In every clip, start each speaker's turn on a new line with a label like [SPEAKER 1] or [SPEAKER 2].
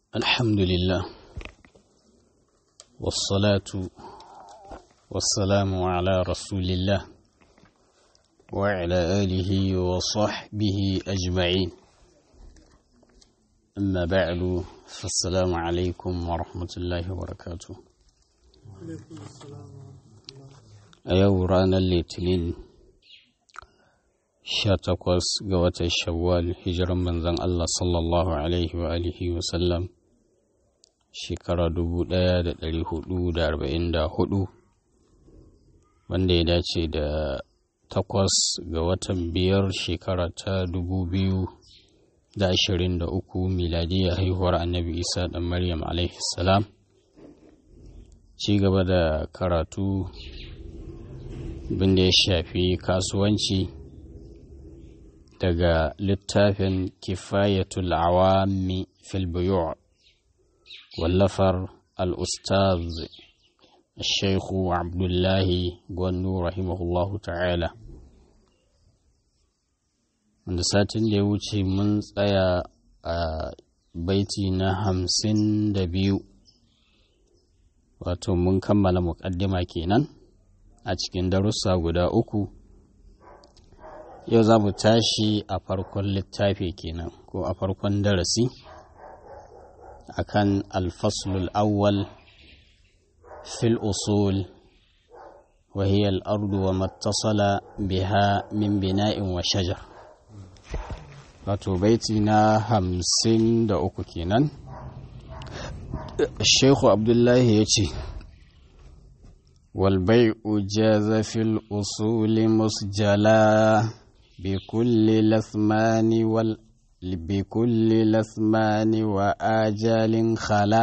[SPEAKER 1] الحمد لله والصلاة والسلام على رسول الله وعلى آله وصحبه أجمعين أما بعد فالسلام عليكم ورحمة الله وبركاته أيو رانا الاثنين sha takwas ga watan shawwal hijiran manzon Allah sallallahu alaihi wa alihi wa sallam shekara dubu ɗaya da ɗari hudu da arba'in da hudu wanda ya dace da takwas ga watan biyar shekara ta dubu biyu da ashirin da uku miladiyya haihuwar annabi isa ɗan maryam alaihi salam ci gaba da karatu binda ya shafi kasuwanci daga littafin kifayatul awami fil buyu' wallafar al-ustaz الشيخ عبد الله gwandu rahimahullahu ta'ala wanda satin da ya wuce mun tsaya a baiti na hamsin da biyu wato mun kammala muƙaddima kenan a cikin darussa guda uku yau za mu tashi a farkon littafi kenan ko a farkon darasi akan alfaslul awwal fil usul wa hiya al-ardu wa mattasala biha min bina'in wa shajar wato baiti na hamsin da uku kenan Sheikhu Abdullahi ya ce والبيع جاز في الأصول مسجلا بكل لثمان وال بكل لثمان وآجال خلا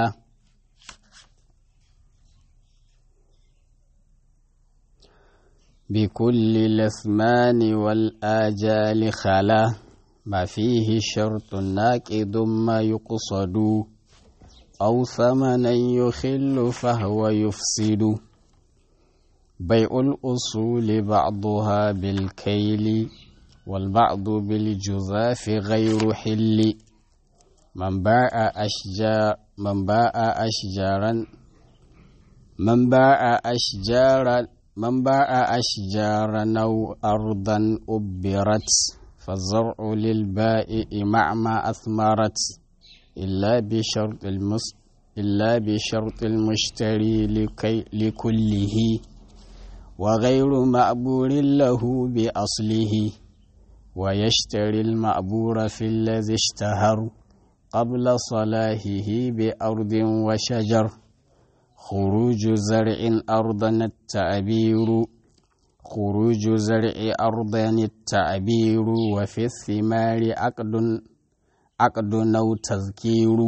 [SPEAKER 1] بكل لثمان والآجال خلا ما فيه شرط ناقض ما يقصد أو ثمنا يخل فهو يفسد بيع الأصول بعضها بالكيل والبعض بالجذاف غير حل من باع أشجار من باع أشجارا من باع أشجارا من باع أشجارا أو أرضا أبرت فالزرع للبائع مع ما أثمرت إلا بشرط المس إلا بشرط المشتري لكي لكله وغير مأبور له بأصله ويشتري المأبور في الذي اشتهر قبل صلاحه بأرض وشجر خروج زرع أرضا التعبير خروج زرع أرضا التعبير وفي الثمار عقد عقد أو تذكير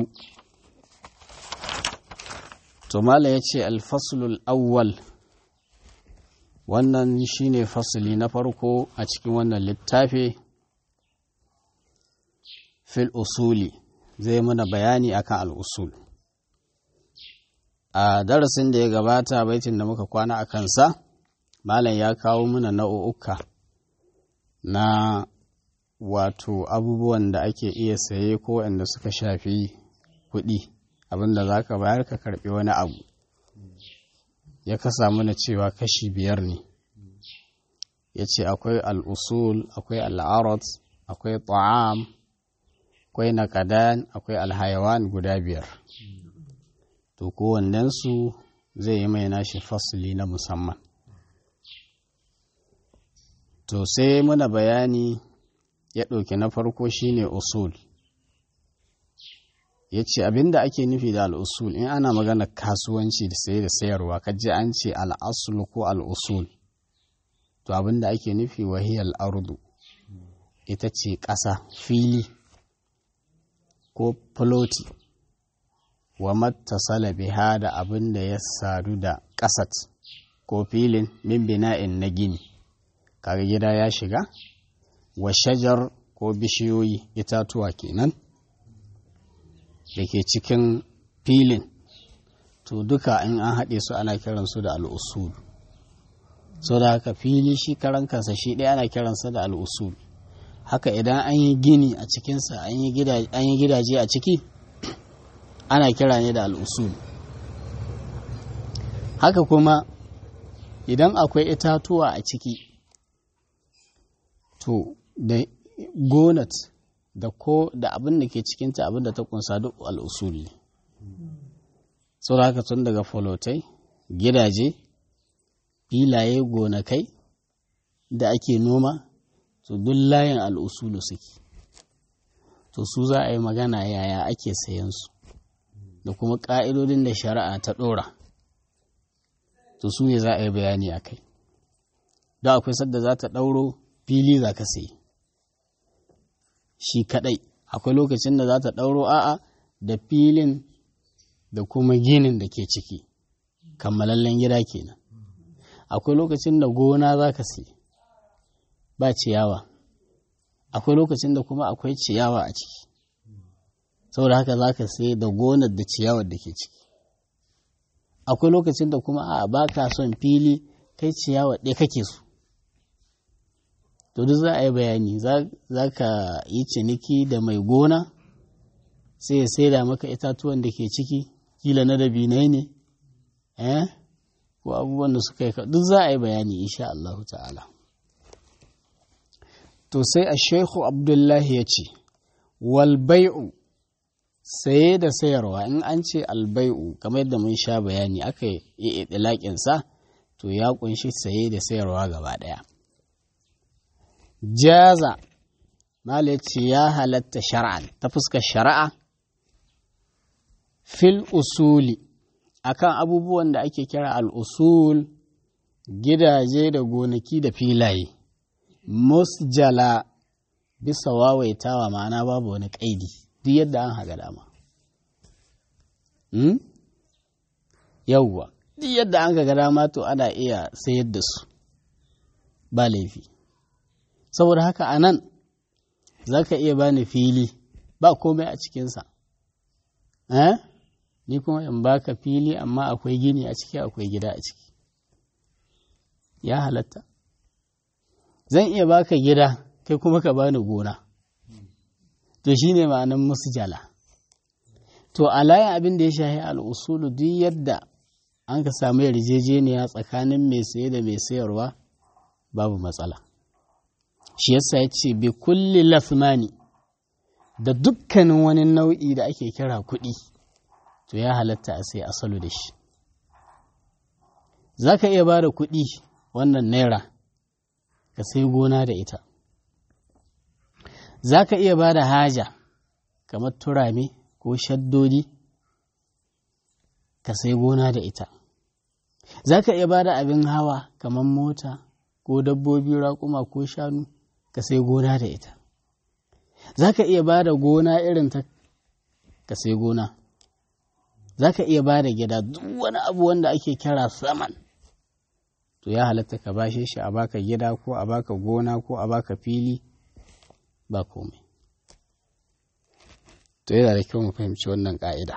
[SPEAKER 1] ثم يأتي الفصل الأول wannan shine fasili na farko a cikin wannan littafi fil usuli zai mana bayani akan al'usul a darasin da ya gabata baitin da muka kwana a kansa malam ya kawo mana nau'uka na wato abubuwan da ake iya saye ko wanda suka shafi kuɗi abinda za ka bayar ka karɓi wani abu ya kasa mana cewa kashi biyar ne ya ce akwai al'usul akwai al'arat akwai ta'am akwai nakadan akwai alhayawan guda biyar to kowannensu zai yi mai nashi fasili na musamman to sai muna bayani ya ɗauki na farko shine usul ya ce abinda ake nufi da al'usul in ana magana kasuwanci da saye da sayarwa kaji an ce al'asul ko al'usul to abinda ake nufi wahiyar ardu ita ce ƙasa fili ko filoti wa mattasala biha da abin da ya sadu da ƙasat ko filin min bina'in na gini kaga gida ya shiga wa shajar ko bishiyoyi itatuwa kenan da ke cikin filin to duka in an haɗe su ana kiransu da al'usul so da haka fili shi karan kansa shi ɗaya ana kiransa da al'usul haka idan an yi gini a cikinsa an yi gidaje a ciki ana kira ne da al'usul haka kuma idan akwai itatuwa a ciki to da gonat da ko da abin da ke cikinta abin da ta kunsa duk al'usul ne saboda haka tun daga folotai gidaje filaye gonakai da ake noma to duk layin al'usulu suke to su za a yi magana yaya ake sayan su da kuma ƙa'idodin da shari'a ta ɗora to su ne za a yi bayani a kai da akwai sadda za ta ɗauro fili za ka sayi shi kaɗai akwai lokacin da za ta ɗauro a'a da filin da kuma ginin da ke ciki kammalallen gida kenan akwai lokacin da gona za ka sayi ba ciyawa akwai lokacin da kuma akwai ciyawa a ciki saboda haka za ka sai da gonar da ciyawar da ke ciki akwai lokacin da kuma a ba ka son fili kai ciyawa ɗaya kake so to duk za a yi bayani za ka yi ciniki da mai gona sai ya saida maka itatuwan da ke ciki kila na dabinai ne eh ko abubuwan da suka yi duk za a yi bayani insha Allah ta'ala to sai a shehu abdullahi ya ce walbai'u saye da sayarwa in an ce albai'u kamar yadda mun sha bayani aka yi ɗilaƙinsa to ya ƙunshi saye da sayarwa gaba ɗaya jaza mala ce ya halatta shar'an ta fuskar shari'a fil usuli akan abubuwan da ake kira al'usul gidaje da gonaki da filaye musjala bisa wawaitawa ma'ana babu wani ƙaidi duk yadda an haga dama yauwa duk yadda an ga dama to ana iya sayar da su ba laifi saboda haka a nan za ka iya bani fili ba komai a cikinsa eh? ni kuma in baka fili amma akwai gini a ciki akwai gida a ciki ya halatta zan iya baka gida kai kuma ka bani gona to shine ma'anan musjala to a layin abin da ya shahi al'usulu duk yadda an ka samu yarjejeniya tsakanin mai saye da mai sayarwa babu matsala shi yasa ya ce bi kulli lasmani da dukkanin wani nau'i da ake kira kuɗi to ya halatta a sai asalu da shi za ka iya ba da kuɗi wannan naira ka sai gona da ita za ka iya ba da haja kamar turame ko shaddodi ka sai gona da ita za ka iya ba da abin hawa kamar mota ko dabbobi raƙuma ko shanu ka sai gona da ita za ka iya ba da gona irin ta ka sai gona za ka iya ba da gida duk wani abu wanda ake kira saman to ya halatta ka bashe shi a baka gida ko a baka gona ko a baka fili ba komai to yana da kyau mu fahimci wannan ƙa'ida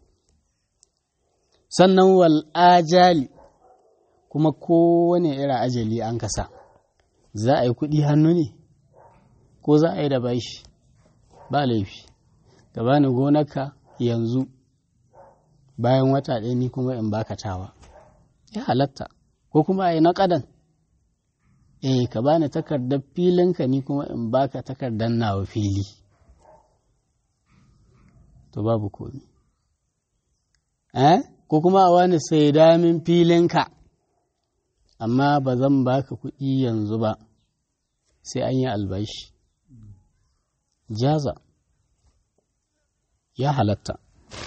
[SPEAKER 1] sannan wal ajali kuma kowane irin ajali an kasa za a yi kuɗi hannu ne ko za a yi da bashi ba laifi ka bani gonarka yanzu bayan wata ɗaya ni kuma in baka tawa ya halatta ko kuma a yi naƙadan eh ka bani takardar filinka ni kuma in baka takardar nawa fili to babu komi eh ko kuma a wani sai damin filinka amma ba zan baka kuɗi yanzu ba sai an yi albashi jaza ya halatta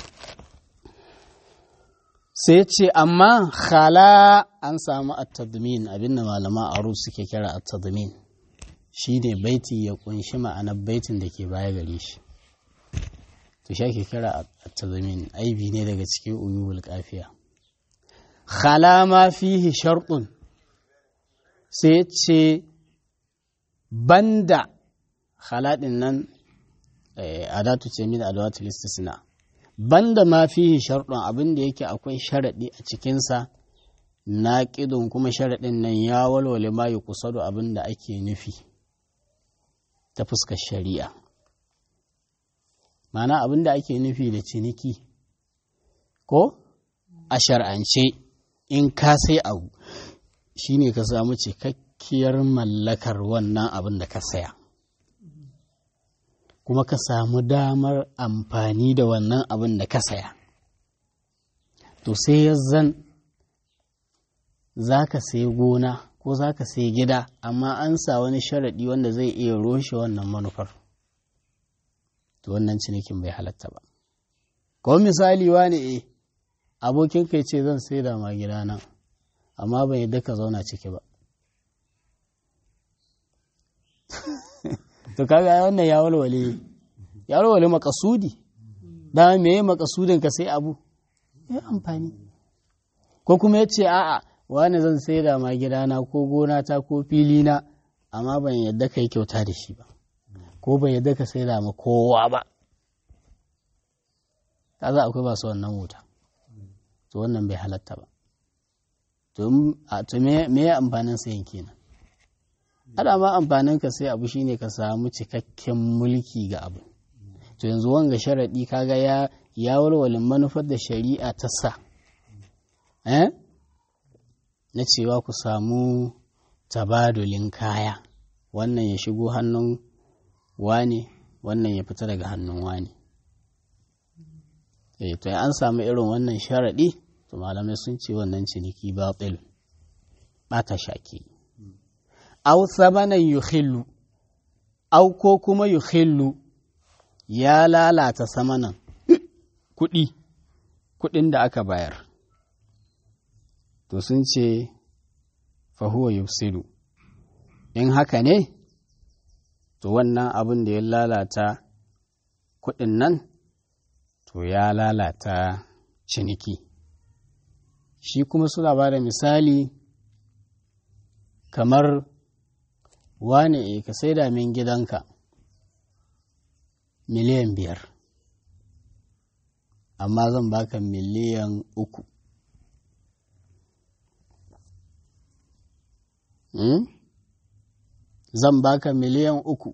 [SPEAKER 1] sai ce amma khala an samu at-tadmin abinda malama aro suke kira at-tadmin shine baiti ya kunshi ma'anar baitin da ke baya gare shi to shi ake kira at-tadmin aibi ne daga cikin uyubul kafiya khala ma fihi shartun sai ce banda khala din nan adatu ce min adawatul istisna banda ma fihi sharɗin abin da yake akwai sharaɗi a cikinsa na ƙidun kuma sharaɗin nan ya walwale ma yi kusa da abin da ake nufi ta fuskar shari'a mana abin da ake nufi da ciniki ko a shar'ance in ka sai abu shine ka samu cikakkiyar mallakar wannan abin da ka saya kuma ka samu damar amfani da wannan abin da ka saya to sai ya zan za ka sai gona ko za ka sai gida amma an sa wani sharaɗi wanda zai iya roshe wannan manufar to wannan cinikin bai halatta ba ko misali wani e abokin kai ce zan sai da ma gidana amma ban yadda ka zauna ciki ba to kaga wannan ya walwale ya walwale makasudi da me makasudin ka sai abu ya amfani ko kuma ya ce a'a wani zan sai da ma gidana ko gonata ko filina amma ban yadda ka yi kyauta da shi ba ko ban yadda ka sai da ma kowa ba ka za akwai masu wannan wuta to wannan bai halatta ba to me ya amfanin sayin kenan ada ma amfanin ka sai abu shine ka samu cikakken mulki ga abu to yanzu wanga sharaɗi kaga ya ya walwalin manufar da shari'a ta sa eh na cewa ku samu tabadulin kaya wannan ya shigo hannun wane wannan ya fita daga hannun wane eh to an samu irin wannan sharaɗi to malamai sun ce wannan ciniki batil bata shaki aw samanan yukhillu aw ko kuma yukhillu ya lalata samanan kuɗi kuɗin da aka bayar to sun ce fahuwa yufsidu in haka ne to wannan abin da ya lalata kuɗin nan to ya lalata ciniki shi kuma suna ba da misali kamar wane e ka saida min gidanka miliyan biyar amma zan baka miliyan uku hmm? zan baka miliyan uku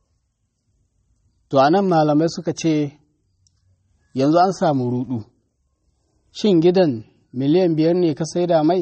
[SPEAKER 1] to anan malamai suka ce yanzu an samu rudu shin gidan miliyan biyar ne ka saida mai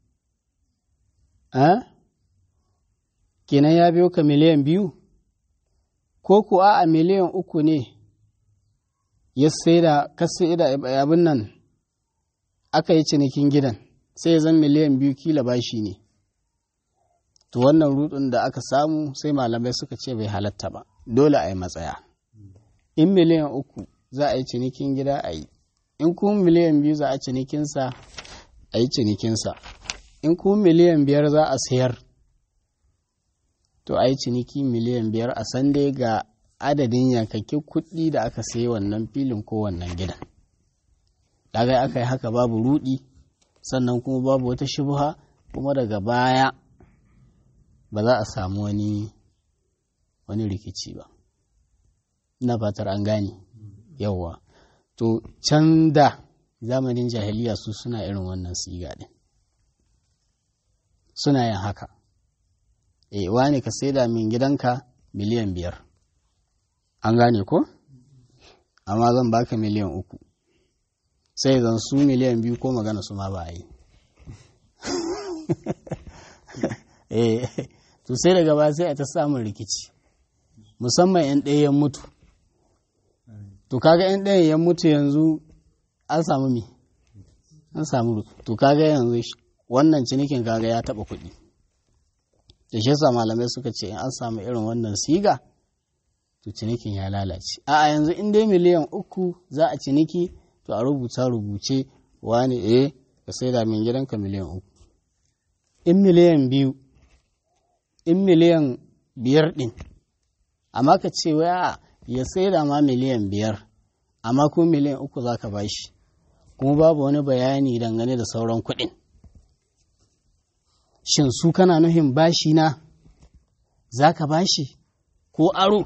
[SPEAKER 1] eh? kenan ya biyo ka miliyan biyu ko ku a miliyan uku ne ya saida ka saida abin nan aka yi cinikin gidan sai ya zan miliyan biyu kila bashi ne to wannan rudin da aka samu sai malamai suka ce bai halatta ba dole a yi matsaya in miliyan uku za a yi cinikin gida a yi in kuma miliyan biyu za a cinikinsa a yi cinikinsa in kuma miliyan biyar za a sayar to a yi ciniki miliyan biyar a san dai ga adadin yankakin kuɗi da aka sayi wannan filin ko wannan gidan daga aka yi haka babu rudi sannan kuma babu wata shubha kuma daga baya ba za a samu wani wani rikici ba ina fatar an gane yawwa to can da zamanin jahiliya su suna irin wannan siga din suna yin haka e wani ka saida min gidanka miliyan biyar an gane ko amma zan baka miliyan uku sai zan su miliyan biyu ko magana su ma ba a yi eh to sai daga ba sai a ta samun rikici musamman 'yan ɗaya mutu to kaga 'yan ɗaya ya mutu yanzu an samu mi an samu to kaga yanzu wannan cinikin kaga ya taɓa kuɗi da shi yasa malamai suka ce in an samu irin wannan siga to cinikin ya lalace a yanzu in dai miliyan uku za a ciniki to a rubuta rubuce wani eh ka sai da min gidanka miliyan uku in miliyan biyu in miliyan biyar ɗin amma ka ce waya ya sai da ma miliyan biyar amma ko miliyan uku za ka bashi kuma babu wani bayani dangane da sauran kuɗin shin su kana nuhin bashi na za ka bashi ko aro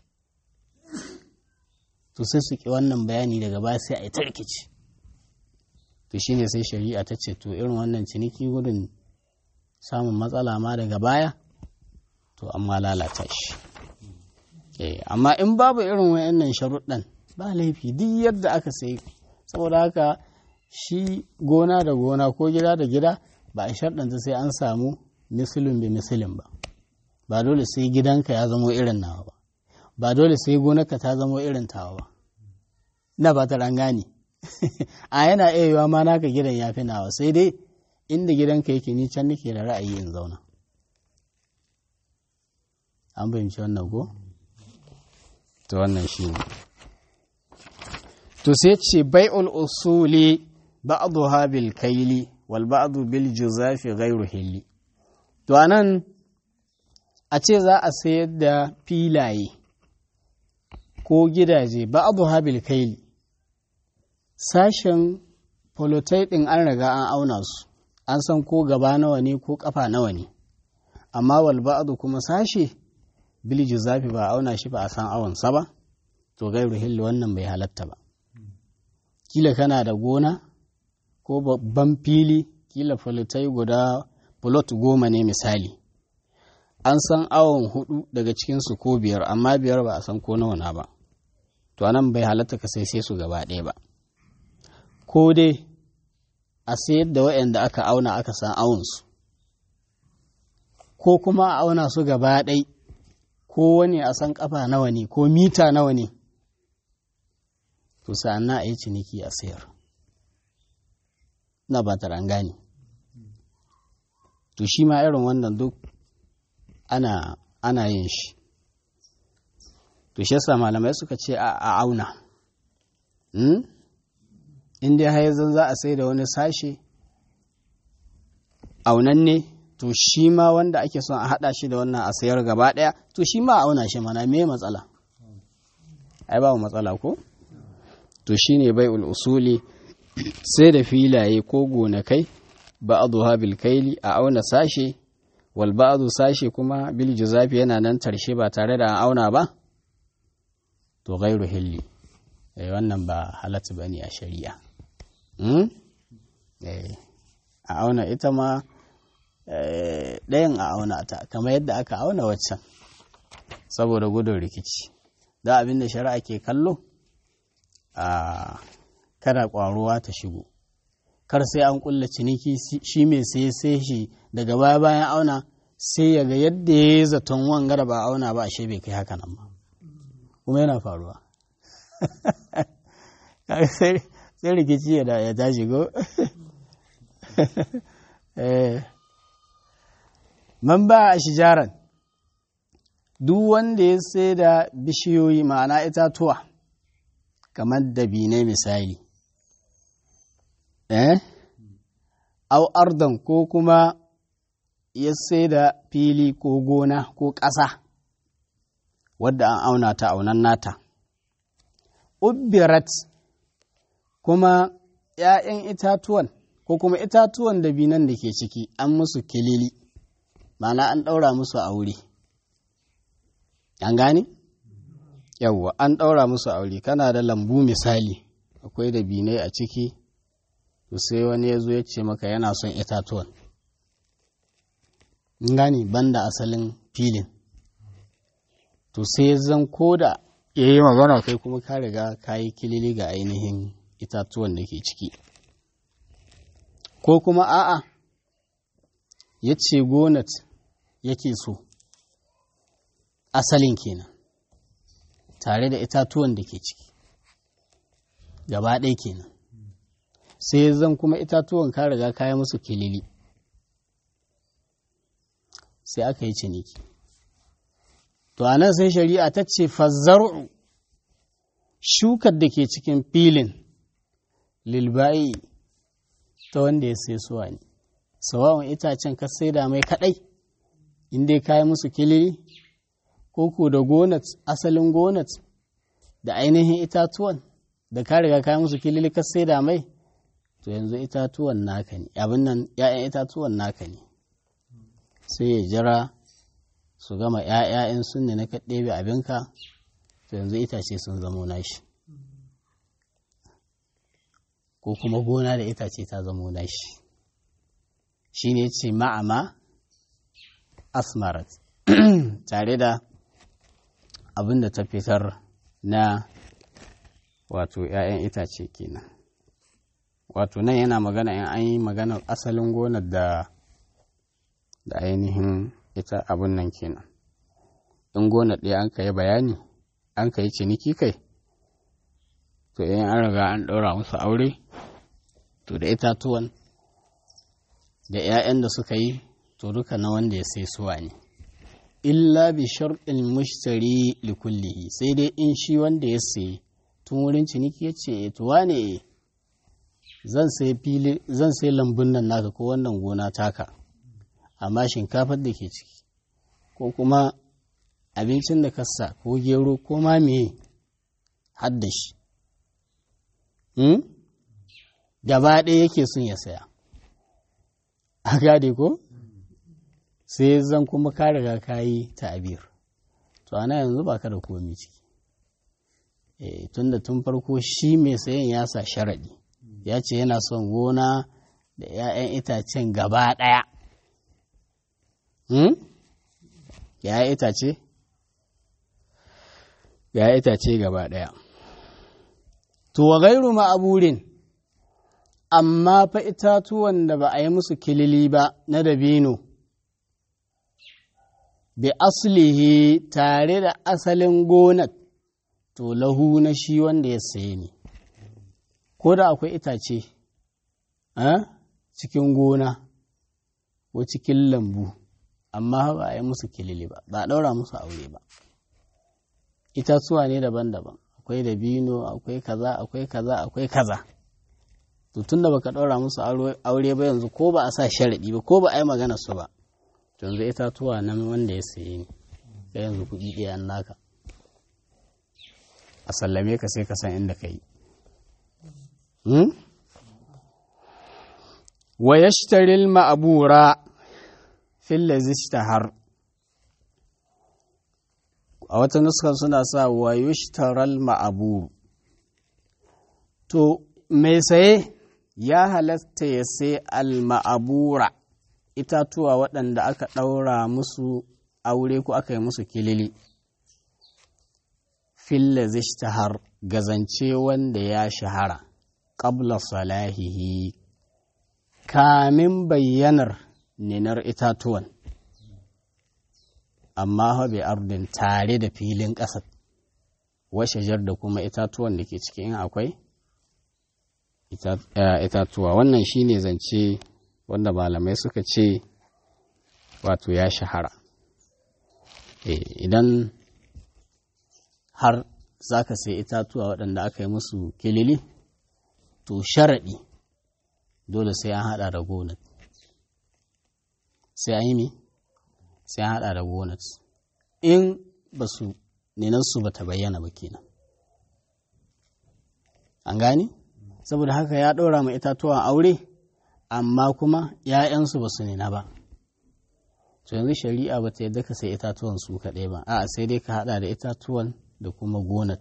[SPEAKER 1] to sai su ki wannan bayani daga baya sai a yi tarkici to shine sai shari'a ta ce to irin wannan ciniki gudun samun matsala ma daga baya to amma lalata shi amma in babu irin wayannan sharuɗan ba laifi duk yadda aka sai saboda haka shi gona da gona ko gida da gida ba a sharɗanta sai an samu misilin bi misilin ba ba dole sai gidanka ya zamo irin nawa ba ba dole sai gonarka ta zamo irin tawa ba na ba ta gane a yana iya yiwa ma naka gidan ya fi nawa sai dai inda gidanka yake ni can nake da ra'ayi in zauna an fahimci wannan ko to wannan shi ne to sai ce bai'ul usuli ba'dha bil kaili wal ba'du bil juzafi ghairu hilli to anan a ce za a sayar da filaye ko gidaje ba'dha bil kaili sashen folotai ɗin an riga an auna su an san ko gaba nawa ne ko ƙafa nawa ne amma wal ba'du kuma sashe bil juzafi ba auna shi ba a san awonsa ba to gairu hilli wannan bai halatta ba kila kana da gona ko babban fili kila folotai guda fulot goma ne misali an san awon hudu daga cikinsu ko biyar amma biyar ba a san ko nawa na ba to anan bai halatta ka sai sai su gaba ɗaya ba ko dai a sayar da waɗanda aka auna aka san awonsu ko kuma a auna su gaba ɗai ko wani a san ƙafa nawa ne ko mita nawa ne to sa'an a yi ciniki a sayar na ba ta gane to shi ma irin wannan duk ana ana yin shi to shi yasa malamai suka ce a auna in dai haizan za a sai da wani sashe aunan ne to shi ma wanda ake son a haɗa shi da wannan a sayar gaba ɗaya to shi ma auna shi mana me matsala ai ba matsala ko to shi ne bai usuli sai da filaye ko gonakai ba'dha bil kaili a auna sashe wal ba'du sashe kuma bil juzafi yana nan tarshe ba tare da an auna ba to ghairu hilli eh wannan ba halatta bane a shari'a a auna ita ma ɗayan a auna ta kamar yadda aka auna waccan saboda gudun rikici da abin da shari'a ke kallo a kada ƙwaruwa ta shigo kar sai an ƙulla ciniki shi mai sai sai shi daga baya bayan auna sai ya ga yadda ya yi zaton wangara ba auna ba ashe bai kai haka nan ba kuma yana faruwa sai rikici ya tashi go man ba a shijaran duk wanda ya sai da bishiyoyi ma'ana itatuwa kamar dabinai misali eh au ardan ko kuma ya sai da fili ko gona ko ƙasa wadda an auna ta aunan nata ubbirat kuma ‘ya'yan itatuwan ko kuma itatuwan dabinan da ke ciki an musu kilili ma'ana an ɗaura musu aure an gane? yawwa an ɗaura musu aure kana da lambu misali akwai dabinai a ciki to sai wani ya zo ya ce maka yana son itatuwan in gane banda asalin filin to sai zan koda ya yi magana kai kuma ka riga ka yi kilili ga ainihin itatuwan da ke ciki ko kuma a'a ya ce gonat yake so asalin kenan tare da itatuwan da ke ciki gaba ɗaya kenan sai zan kuma itatuwan ka riga kaya musu kilili sai aka yi ciniki to a nan sai shari'a ta ce fazzaru shukar da ke cikin filin lilba'i ta wanda ya sai suwa ne sawawan itacen ka saida mai kadai inda ya kayi musu kilili ko ko da gonat asalin gonat da ainihin itatuwan da ka riga kayi musu kilili ka saida mai to yanzu itatuwan naka ne abin nan ‘ya'yan itatuwan naka ne sai ya jira su gama ‘ya'ya'yan sun ne na kaɗebe abinka to yanzu itace sun zamo nashi ko kuma gona da itace ta zamo nashi shi ne ce ma'ama asmarat tare da abin da ta fitar na wato ‘ya'yan itace kenan wato nan yana magana in an yi maganar asalin gonar da da ainihin ita abun nan kenan in gonar ɗaya an ka yi bayani an ka yi ciniki kai to in an riga an ɗaura musu aure to da itatuwan da 'ya'yan da suka yi to duka na wanda ya sai suwa ne illa bi sharɗin mushtari likullihi sai dai in shi wanda ya sayi tun wurin ciniki ya ce to wane zan sai fili zan sai lambun nan naka ko wannan gona taka amma shinkafar da ke ciki ko kuma abincin da kasa ko gero ko ma me hadda shi gaba ɗaya yake son ya saya a gade ko sai zan kuma ka riga ka yi ta'abir to ana yanzu ba ka da komi ciki e, tunda tun farko shi mai sayan ya sa sharaɗi ya ce yana son gona da 'ya'yan itacen gaba ɗaya hmm? ya itace ya itace gaba ɗaya to wa gairu ma'aburin amma fa itatuwan da ba a yi musu kilili ba na dabino bi aslihi tare da asalin gonar to lahu na shi wanda ya saye ne ko da akwai itace cikin gona ko cikin lambu amma ba a yi musu kilili ba ba a ɗaura musu aure ba itatuwa ne daban-daban akwai dabino akwai kaza akwai kaza akwai kaza to tun da baka ɗaura musu aure ba yanzu ko ba a sa sharaɗi ba ko ba a yi magana su ba yanzu itatuwa nan wanda ya saye ne ga yanzu kuɗi ɗaya an naka a sallame ka sai ka san inda ka yi wa yashtaril ma'abura fil har a wata nuskar suna sa wa yushtaral ma'aburu to mai saye ya halatta ya sai al-ma'abura itatuwa waɗanda aka ɗaura musu aure ko aka yi musu kilili filla har gazance wanda ya shahara ƙabla salahihi kamin bayyanar ninar itatuwan amma bai ardin tare da filin ƙasa washajar da kuma itatuwan da ke cikin akwai itatuwa wannan shine zance wanda malamai suka ce wato ya shahara idan har za ka sai itatuwa waɗanda aka yi musu kilili to sharaɗi dole sai an haɗa da gonat sai an yi mi sai an haɗa da gonat in ba su nenansu ba ta bayyana ba kenan an gani saboda haka ya ɗora ma itatuwan aure amma kuma ‘ya'yansu ba su nina ba to yanzu shari'a ba ta yadda ka sai itatuwan su kaɗai ba a'a sai dai ka haɗa da itatuwan da kuma gonar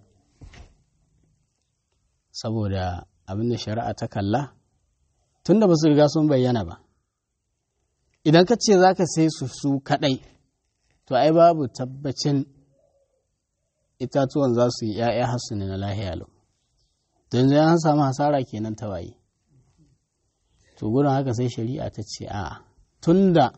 [SPEAKER 1] saboda abin da shari'a ta kalla tun da ba su riga sun bayyana ba idan ka ce za ka sai su su kaɗai to ai babu tabbacin itatuwan za su yi ‘ya'ya hasu ne na lahiya lau don zai an samu hasara kenan ta waye to gudun haka sai shari'a ta ce a tun da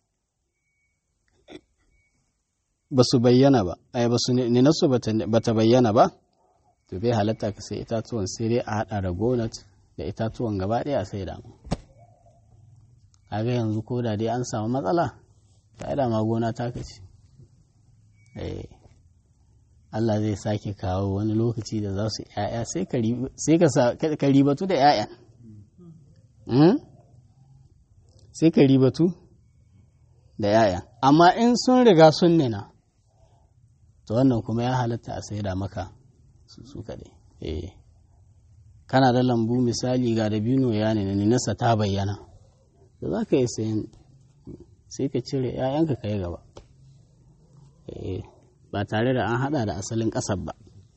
[SPEAKER 1] ba su bayyana ba ai ba su ninasu ba ta bayyana ba to bai halatta ka sai itatuwan sai dai a hada da gonat da itatuwan gaba ɗaya sai da mu kaga yanzu ko da dai an samu matsala ta da ma gona ta kace eh Allah zai sake kawo wani lokaci da za su ‘ya'ya sai ka ribatu da ‘ya'yan. Sai ka ribatu da ‘ya'yan. Amma in sun riga sun nina, to wannan kuma ya halatta a sai da maka su kaɗai. Kana da lambu misali ga dabino ya nina ninasa ta bayyana, da za ka yi sayan sai ka cire ‘ya'yanka ka yi gaba. ba tare da an hada da asalin ƙasar ba.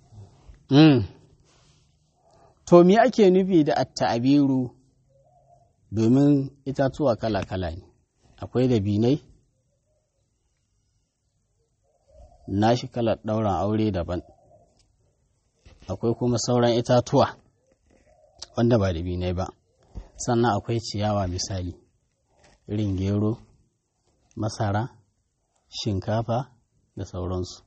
[SPEAKER 1] To, me ake nufi da atta'abiru domin itatuwa kala-kala ne, akwai da binai, nashi kalar ɗauran aure daban, akwai kuma sauran itatuwa wanda ba da binai ba, sannan akwai ciyawa misali irin gero masara shinkafa da sauransu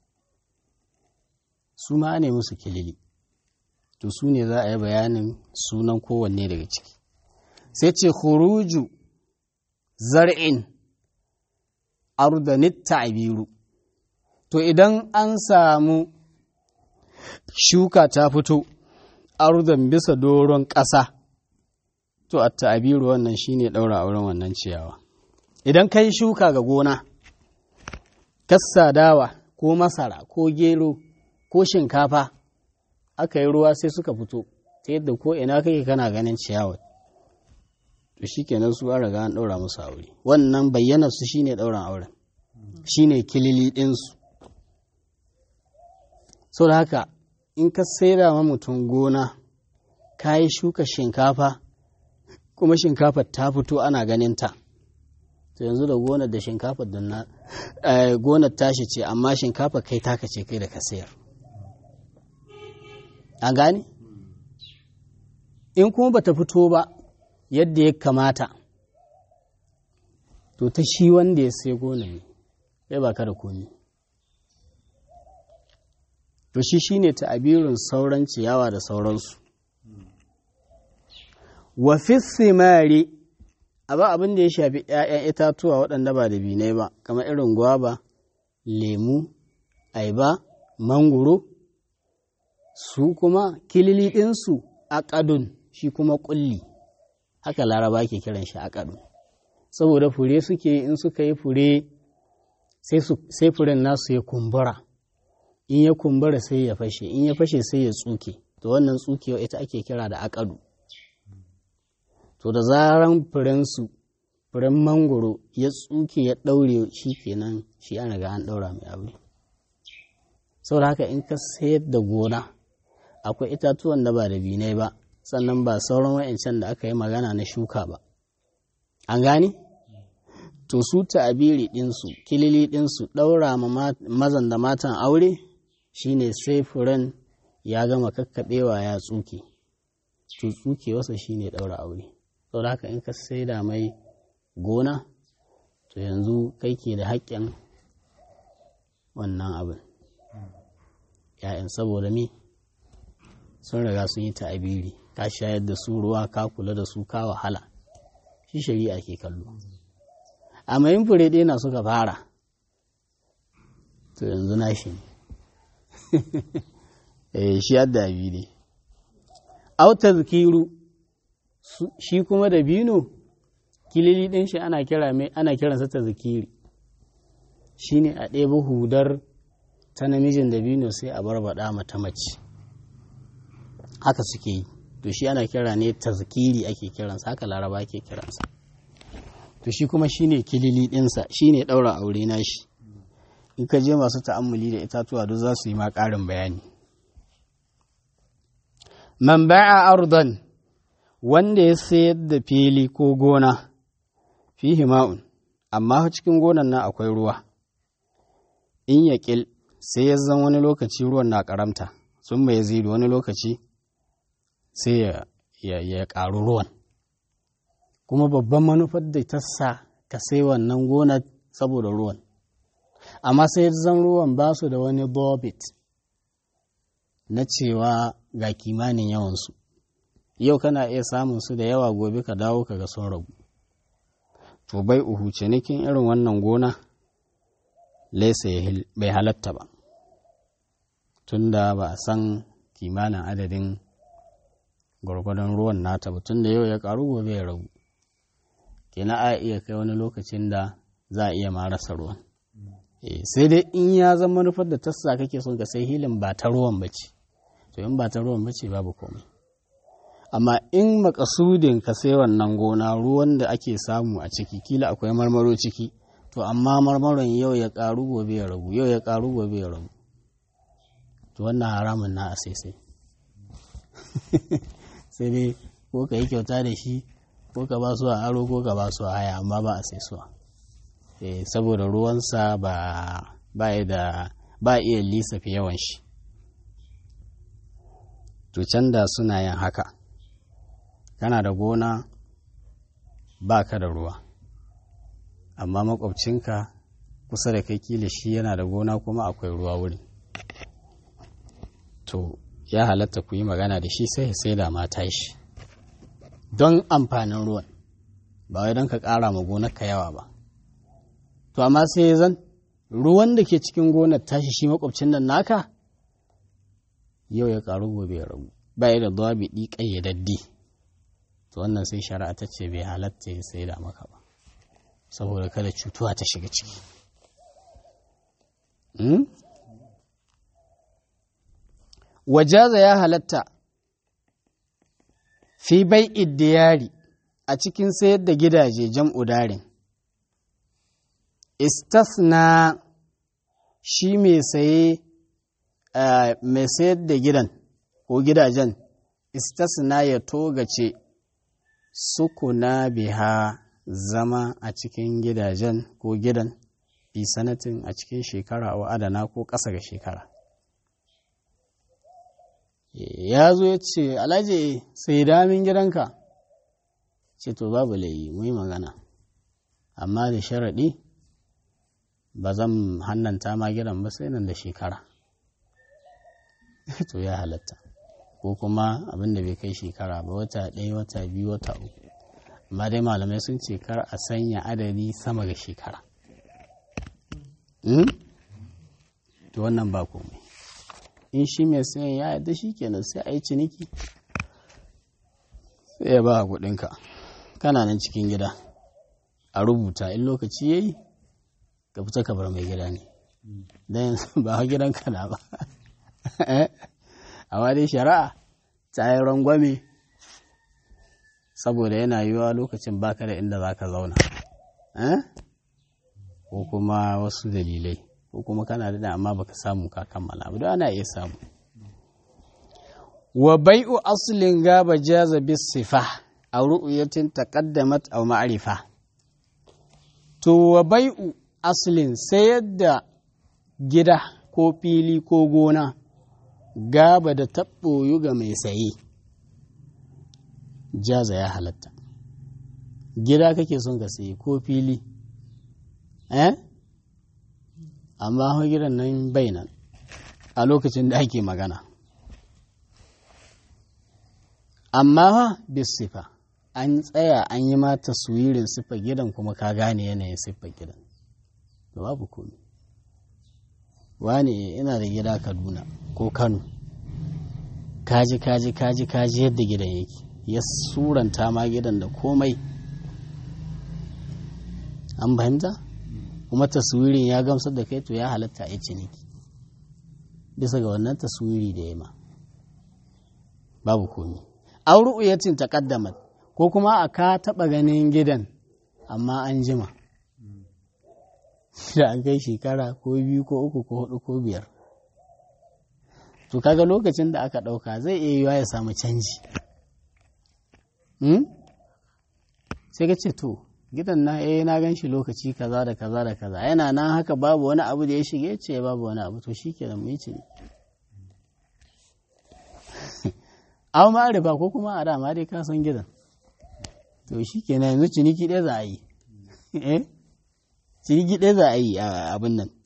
[SPEAKER 1] su ma ne musu kilili to su ne za a yi bayanin sunan kowanne daga ciki sai ce khuruju zar'in ardanit ta'biru to idan an samu shuka ta fito ardan bisa doron ƙasa to a ta'abiru wannan shine ɗaura auren wannan ciyawa idan kai shuka ga gona kassa dawa ko masara ko gero ko shinkafa aka yi ruwa sai suka fito ta yadda ko ina kake kana ganin ciyawar to shikenan su an riga an ɗaura musu aure wannan bayyana su shine ɗauran auren shine kilili ɗinsu sau da haka in ka saida ma mutum gona ka yi shuka shinkafa kuma shinkafar ta fito ana ganin ta to yanzu da gonar da shinkafar da na gonar tashi ce amma shinkafar kai taka ce kai da ka sayar an gane in kuma bata fito ba yadda ya kamata to ta shi wanda ya sai gonar ne kai ba ka da komi to shi shine ta'abirin sauran ciyawa da sauransu wa fi simari ba abin da ya shafi ‘ya'yan itatuwa waɗanda ba da binai ba kamar irin gwaba lemu aiba mangoro su kuma kilili ɗinsu aƙadun shi kuma ƙulli haka laraba ke kiran shi aƙadun saboda fure suke in suka yi fure sai furen nasu ya kumbura in ya kumbura sai ya fashe in ya fashe sai ya tsuke to wannan tsukewa ita ake kira da akadu to da zaran furensu furen mangoro ya tsuke ya ɗaure shi kenan shi an riga an ɗaura mai aure saboda haka in ka sayar da gona akwai itatuwan da ba da binai ba sannan ba sauran wa'ancan da aka yi magana na shuka ba an gane to su ta'abiri ɗinsu kilili ɗinsu ɗaura ma mazan da matan aure shine sai furen ya gama kakkaɓewa ya tsuke to tsuke wasa shine ɗaura aure saboda haka in ka saida mai gona to yanzu kai ke da haƙƙin wannan abin ‘ya'yan saboda me sun riga sun yi ta'abiri ka shayar da su ruwa ka kula da su ka wahala shi shari'a ke kallo amma yin fure ɗaya na suka fara to yanzu na shi ne shi yadda abi ne auta zikiru shi kuma da bino kilili ɗin shi ana kira mai ana kiransa ta zikiri shi ne a ɗeba hudar ta namijin da bino sai a barbaɗa mata mace haka suke yi to shi ana kira ne ta zikiri ake kiransa haka laraba ake kiransa to shi kuma shine kilili ɗinsa shine ɗaura aure na shi in ka je masu ta'ammuli da itatuwa duk za su yi ma ƙarin bayani man ba'a ardan wanda ya sayar da fili ko gona fihi ma'un amma cikin gonan nan akwai ruwa in ya ƙil sai ya zan wani lokaci ruwan na ƙaramta sun mai zidu wani lokaci sai ya ƙaru ruwan kuma babban manufar da ta sa ka sai wannan gonar saboda ruwan amma sai zan ruwan ba su da wani bobit na cewa ga kimanin yawansu yau kana iya samun su da yawa gobe ka dawo ka ga sun ragu to bai uhu cinikin irin wannan gona laisa bai halatta ba tunda ba a san kimanin adadin gwargwadon ruwan nata ba tunda yau ya karu gobe ya ragu kenan a iya kai wani lokacin da za a iya ma rasa ruwan sai dai in ya zama manufar da tassa kake son ka sai hilin ba ta ruwan bace to in ba ta ruwan bace babu komai amma in makasudin ka sai wannan gona ruwan da ake samu a ciki kila akwai marmaro ciki to amma marmaron yau ya karu gobe ya ragu yau ya karu gobe ya ragu to wannan haramun na a sai sai sai dai ko ka yi kyauta da shi ko ka ba su a aro ko ka ba su a haya amma ba a sai suwa saboda ruwansa ba ba da ba iya lissafi yawan shi to can da suna yin haka kana da gona ba ka da ruwa amma makwabcinka kusa da kai kila shi yana da gona kuma akwai ruwa wuri to ya halatta ku yi magana da shi sai sai da mata shi don amfanin ruwan ba wai don ka ƙara ma gonarka yawa ba to amma sai zan ruwan da ke cikin gonar tashi shi makwabcin nan naka yau ya ƙaru gobe ya ragu ba da zuwa biɗi ƙayyadaddi to wannan sai shari'a ta ce bai halatta ya sai da maka ba saboda kada cutuwa ta shiga ciki wajaza ya halatta fi bai iddiyari a cikin sayar da gidaje jam'u darin istasna shi mai saye mai sayar da gidan ko gidajen istasna ya togace sukuna biha zama a cikin gidajen ko gidan fi sanatin a cikin shekara wa adana ko ƙasa ga shekara ya zo ya ce alhaji sai damin gidanka ce to babu layi mu yi magana amma da sharaɗi ba zan hannanta ma gidan ba sai nan da shekara to ya halatta ko kuma abin da bai kai shekara ba wata ɗaya wata biyu wata uku amma dai malamai sun ce kar a sanya adadi sama ga shekara to wannan ba komai in shi mai sayan ya yadda shi kenan sai a yi ciniki sai ya ba kuɗinka kana nan cikin gida a rubuta in lokaci ya yi ka fita ka bar mai gida ne don ba gidanka na ba amma dai shari'a ta yi rangwame saboda yana yiwuwa lokacin baka da inda za ka zauna ko kuma wasu dalilai ko kuma kana da amma baka samu ka kammala ba ana iya samu wa bai'u aslin gaba jaza bis sifa a ru'yatin taqaddamat aw ma'rifa to wa bai'u aslin sayar da gida ko fili ko gona gaba da taɓoyu ga mai saye jaza ya halatta gida kake son ka saye ko fili eh amma hau gidan nan bai nan a lokacin da ake magana amma ha sifa an tsaya an yi ma taswirin siffar gidan kuma ka gane yanayin siffar gidan da babu komi wane ina da gida kaduna ko kano kaji kaji kaji kaji yadda gidan yake ya suranta ma gidan da komai an fahimta kuma taswirin ya gamsar da kai to ya halatta a ciniki bisa ga wannan taswiri da ya ma babu komi auru uyatin taqaddamat ko kuma a ka taba ganin gidan amma an jima da an kai shekara ko biyu ko uku ko hudu ko biyar to kaga lokacin da aka dauka zai iya yiwa ya samu canji sai ka ce to gidan na eh na gan shi lokaci kaza da kaza da kaza yana nan haka babu wani abu da ya shige ce babu wani abu to shikenan mu yi ce aw ma riba ko kuma a dama dai ka san gidan to shikenan yanzu ciniki ɗaya za a yi eh ciniki ɗaya za a yi a abin nan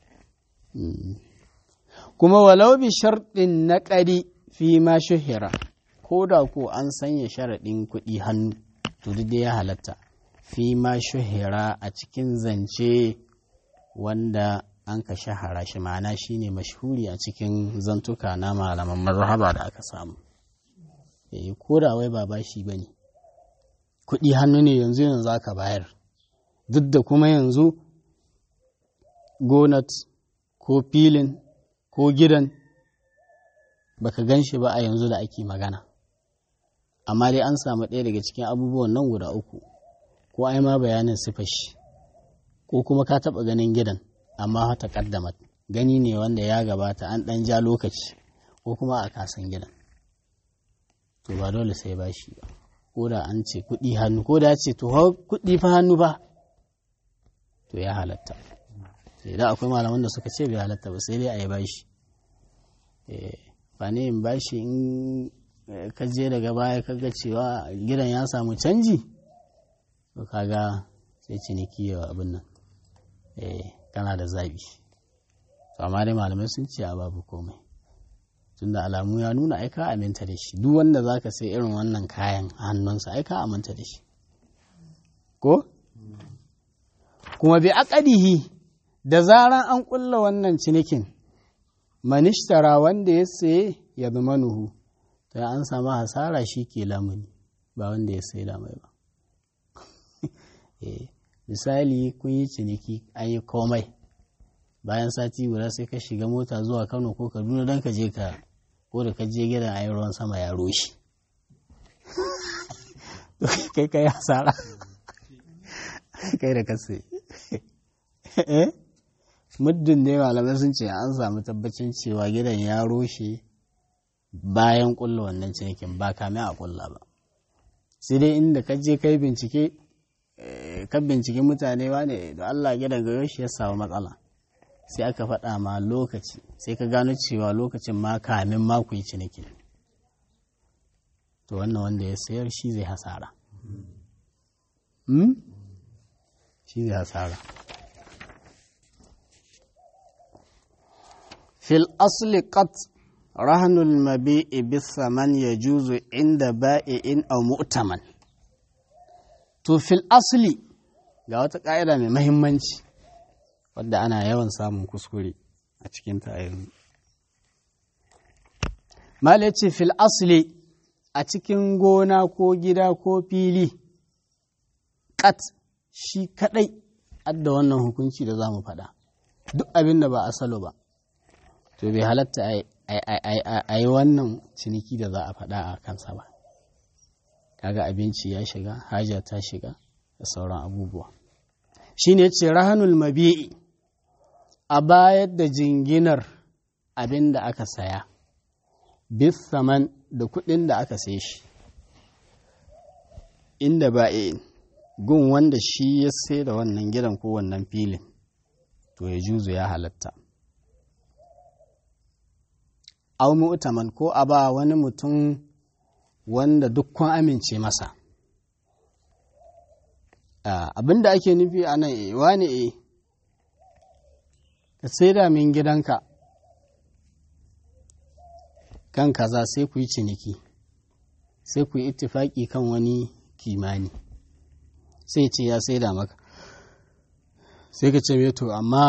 [SPEAKER 1] kuma walau bi sharɗin na ƙari fi ma shuhira ko da ko an sanya sharaɗin kuɗi hannu to duk ya halatta fi ma shuhira a cikin zance wanda an ka shahara shi ma'ana shine mashhuri a cikin zantuka na malaman mazhaba da aka samu eh ko da wai ba bashi bane kuɗi hannu ne yanzu yanzu aka bayar duk da kuma yanzu gonat ko filin ko gidan baka gan shi ba a yanzu da ake magana amma dai an samu ɗaya daga cikin abubuwan nan guda uku ko ai ma bayanin sifashi ko kuma ka taɓa ganin gidan amma ta ƙaddamat gani ne wanda ya gabata an ɗan ja lokaci ko kuma a kasan gidan to ba dole sai ba shi ba ko da an ce kuɗi hannu ko da ce to kuɗi fa hannu ba to ya halatta idan akwai malaman da suka ce bai halatta ba sai dai a yi bashi ba ne in bashi in ka je daga baya ka ga cewa gidan ya samu canji to kaga sai ciniki yawa abin nan eh kana da zabi to amma dai malamai sun ce a babu komai tunda alamu ya nuna ai ka aminta da shi duk wanda zaka sai irin wannan kayan a hannunsa ai ka aminta da shi ko kuma bi aqadihi da zaran an kulla wannan cinikin manishtara wanda ya saye ya zama nuhu to an samu hasara shi ke lamuni ba wanda ya sai mai ba misali kun yi ciniki an yi komai bayan sati guda sai ka shiga mota zuwa kano ko kaduna don ka je ka ko da ka je gidan ayi ruwan sama ya roshi kai kai hasara kai da kasa muddin ne malamai sun ce an samu tabbacin cewa gidan ya roshe bayan kulla wannan cinikin ba kame a kulla ba sai dai inda ka je kai bincike ka bincike mutane wane da Allah gidan ga shi ya samu matsala sai aka faɗa ma lokaci sai ka gano cewa lokacin ma kamin ma ku yi ciniki to wannan wanda ya sayar shi zai hasara shi zai hasara fil asli qat rahanul mabi'i bisaman yajuzu inda ba'i'in aw mu'taman to fil asli ga wata ƙa'ida mai mahimmanci wadda ana yawan samun kuskure a cikin ta yanzu mal ce fil asli a cikin gona ko gida ko fili kat shi kadai adda wannan hukunci da za mu faɗa duk abin da ba asalo ba to bai halatta a yi wannan ciniki da za a faɗa a kansa ba kaga abinci ya shiga haja ta shiga da sauran abubuwa shine ce rahanul mabi'i a bayar da jinginar abin da aka saya bis saman da kuɗin da aka sai shi inda ba'in gun wanda shi ya sai da wannan gidan ko wannan filin to ya juzu ya halatta au mu'taman ko a ba wani mutum wanda dukkan amince masa abin da ake nufi a nan e wani e ka saida min gidanka kan kaza sai ku yi ciniki sai ku yi ittifaki kan wani kimani sai ce ya saida maka sai ka ce to amma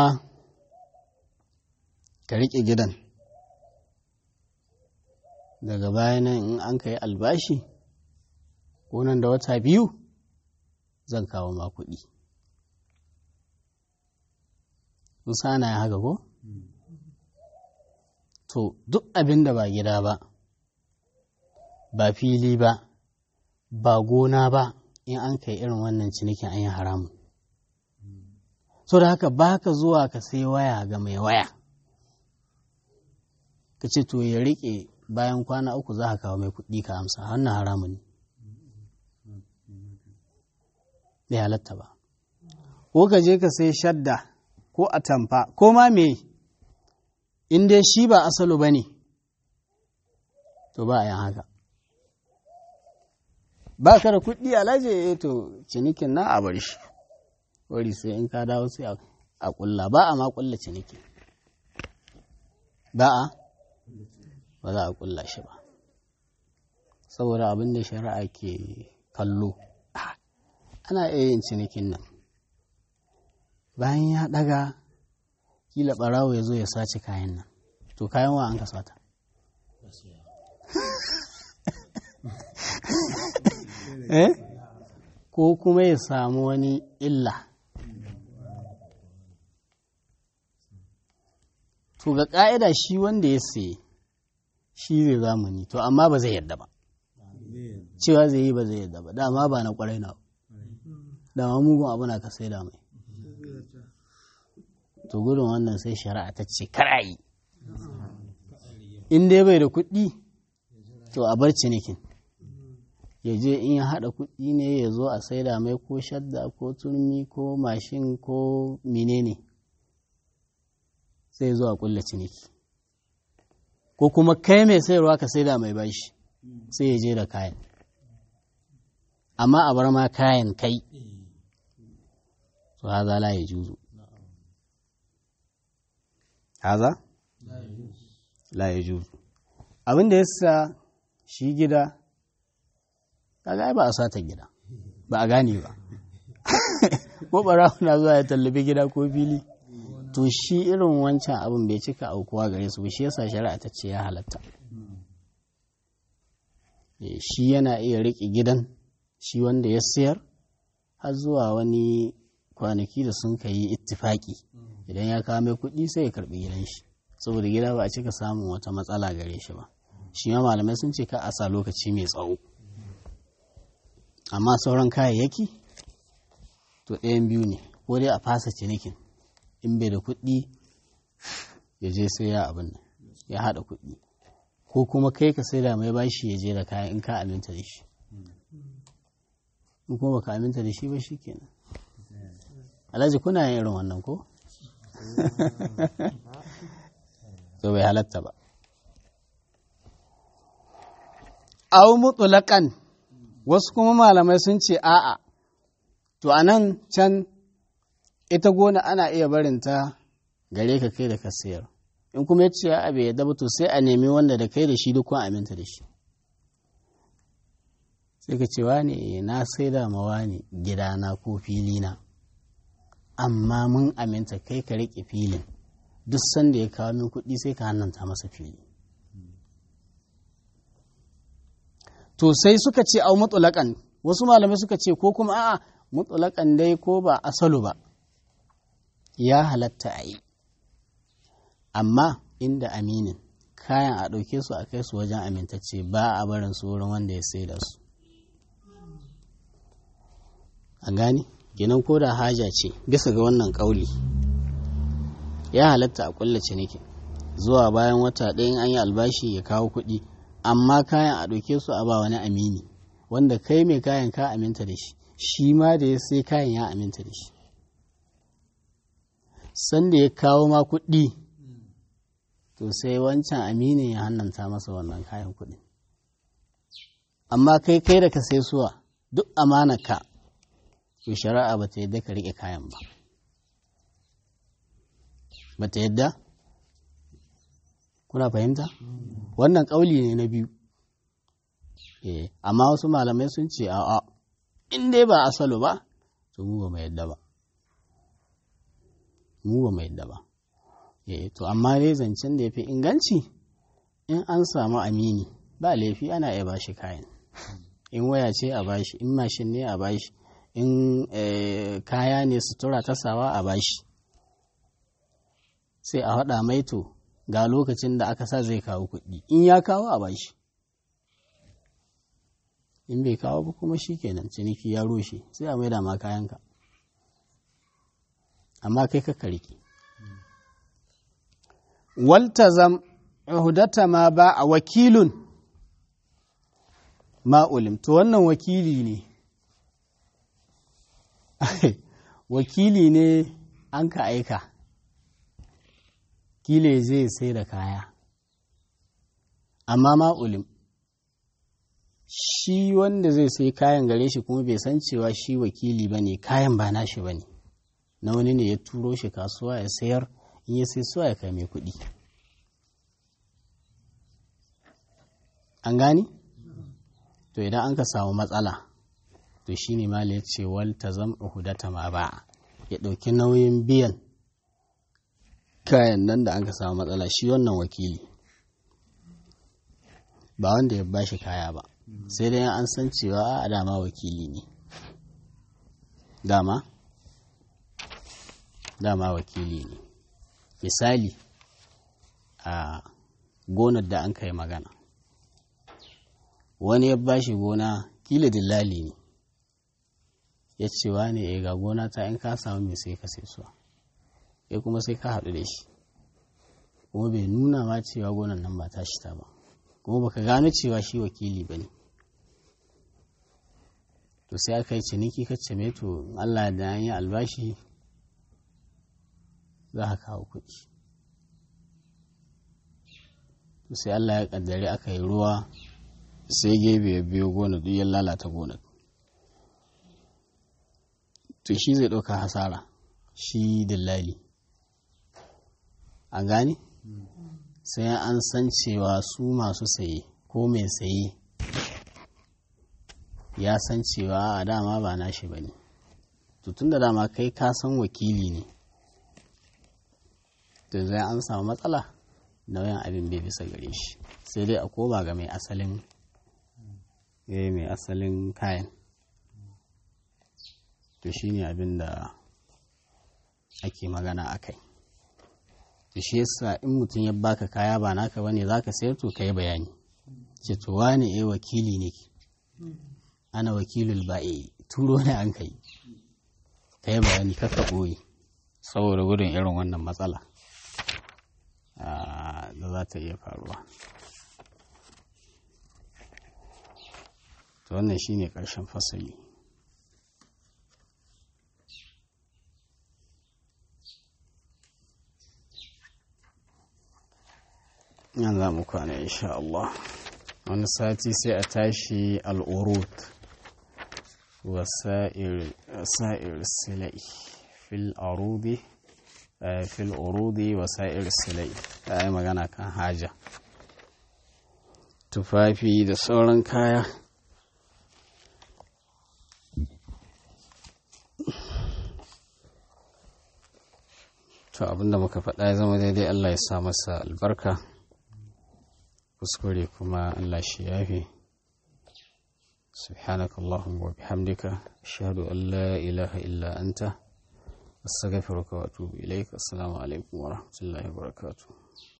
[SPEAKER 1] ka riƙe gidan daga bayanan in an ka yi albashi ko nan da wata biyu zan kawo ma kuɗi. Musa na ya haka ko? To, duk abin da ba gida ba, ba fili ba, ba gona ba, in an kai irin wannan cinikin an yi haramun. So da haka ba ka zuwa ka sai waya ga mai waya. Ka ce to ya riƙe bayan kwana uku za ka kawo mai kuɗi ka amsa, wannan haramun ne. bai halatta ba ko ka je ka sai shadda ko atamfa ko ma me in dai shi ba asalu ba ne to ba a yin haka ba ka da kuɗi alaje to cinikin na a bar shi wari sai in ka dawo sai a ƙulla ba a ma ƙulla ciniki ba a ba za a ƙulla shi ba saboda abin da shari'a ke kallo ana iya yin cinikin nan bayan ya ɗaga kila ɓarawo ya zo ya sace kayan nan to kayan wa an ka sata eh ko kuma ya samu wani illa to ga ƙa'ida shi wanda ya saye shi zai zamani to amma ba zai yadda ba cewa zai yi ba zai yadda ba dama ba na ƙwarai na dama mugun abu na ka sai da mai to gudun wannan sai shari'a ta ce karayi in dai bai da kuɗi to a bar cinikin ya je in ya haɗa kuɗi ne ya zo a saida mai ko shadda ko turmi ko mashin ko menene sai zo a ƙulla ciniki ko kuma kai mai sayarwa ka saida mai bashi sai ya je da kayan amma a bar ma kayan kai to haza la ya juzu haza la ya juzu abin da yasa shi gida kaga ba a sata gida ba a gane ba ko barawo na zuwa ya tallabi gida ko fili to shi irin wancan abin bai cika aukuwa gare su shi yasa shari'a ta ce ya halatta shi yana iya riƙe gidan shi wanda ya sayar har zuwa wani kwanaki da sun ka yi ittifaki idan ya kawo mai kuɗi sai ya karɓi gidan shi saboda gida ba a cika samun wata matsala gare shi ba shi ma malamai sun ce ka a sa lokaci mai tsawo amma sauran kayayyaki to ɗayan biyu ne ko dai a fasa cinikin in bai da kuɗi ya je sai ya abin nan ya haɗa kuɗi ko kuma kai ka sai da mai bashi ya je da kayan in ka aminta da shi in kuma baka aminta da shi ba shi kenan alhaji kuna yin irin wannan ko to bai halatta ba au mutulakan wasu kuma malamai sun ce a'a to a nan can ita gona ana iya barinta gare ka kai da ka sayar in kuma ya ce ya abe ya to sai a nemi wanda da kai da shi duk aminta da shi sai ka ce wane na sai da mawa ne gidana ko filina amma mun aminta kai ka riƙe filin duk sanda ya kawo min kuɗi sai ka hannanta masa fili to sai suka ce au mutulakan wasu malamai suka ce ko kuma a'a mutulakan dai ko ba asalu ba ya halatta a yi amma inda aminin kayan a ɗauke su a kai su wajen amintacce ba a barin su wurin wanda ya sai da su a gani kenan ko da haja ce bisa ga wannan ƙauli ya halatta a ƙulla ciniki zuwa bayan wata ɗayan an yi albashi ya kawo kuɗi amma kayan a ɗauke su a ba wani amini wanda kai mai kayan ka aminta da shi shi ma da ya sai kayan ya aminta da shi sanda ya kawo ma kuɗi to sai wancan aminin ya hannanta masa wannan kayan kuɗi amma kai kai da ka sai suwa duk ka to shari'a ba ta yadda ka riƙe kayan ba ba ta yadda kuna fahimta wannan ƙauli ne na biyu eh amma wasu malamai sun ce a'a in dai ba asalo ba to mu ba mu yadda ba mu ba mu yadda ba eh to amma dai zancen da ya fi inganci in an samu amini ba laifi ana iya bashi kayan in waya ce a bashi in mashin ne a bashi in kaya ne sutura ta sawa a bashi sai a haɗa mai to ga lokacin da aka sa zai kawo kuɗi in ya kawo a bashi in bai kawo ba kuma shi kenan ciniki ya rushe sai a maida ma kayanka amma kai ka riƙe waltazam hudata ma ba a wakilun ma'ulim to wannan wakili ne wakili ne an ka aika kile zai sai da kaya amma ma'ulim shi wanda zai sai kayan gare shi kuma bai san cewa shi wakili ba ne kayan ba nashi ba ne na wani ne ya turo shi kasuwa ya sayar in ya sai suwa ya kai mai kuɗi an gani to idan an ka samu matsala to shi ne mala ya ce wal ta zam hudata ma ba ya ɗauki nauyin biyan kayan nan da an ka samu matsala shi wannan wakili ba wanda ya bashi kaya ba sai dai an san cewa a dama wakili ne dama dama wakili ne misali a gonar da an kai magana wani ya bashi gona kila dillali ne ya ce wa ne ga gona ta in ka samu mai sai ka sai suwa ya kuma sai ka haɗu da shi kuma bai nuna ma cewa gonan nan ba tashi ta ba kuma baka gano cewa shi wakili ba ne to sai aka yi ciniki ka ce to Allah da an yi albashi za ka kawo kuɗi to sai Allah ya kaddare aka yi ruwa sai gebe ya biyo gona duk ya lalata gonar to shi zai ɗauka hasara shi dillali an gani sai an san cewa su masu saye ko mai saye ya san cewa a dama ba nashi ba ne tun da dama kai ka san wakili ne to zai an samu matsala nauyin abin bai bisa gare shi sai dai a koma ga mai asalin mai asalin kayan to shi ne abin da ake magana a kai da shi yasa in mutum ya baka kaya ba naka bane zaka sayar to kai bayani ce to wane eh wakili ne ana wakilul ba'i turo ne an kai kai bayani kaka boye saboda gudun irin wannan matsala da za ta iya faruwa to wannan shine ƙarshen fasali yan za mu kwana insha Allah wani sati sai a tashi al'urut wasa'ir silai fil arudi fil urudi wasa'ir silai ta yi magana kan haja tufafi da sauran kaya to abinda muka faɗa ya zama daidai Allah ya sa masa albarka kuskure kuma Allah shi yafe سبحانك اللهم وبحمدك أشهد أن لا إله إلا أنت أستغفرك وأتوب إليك السلام عليكم ورحمة الله وبركاته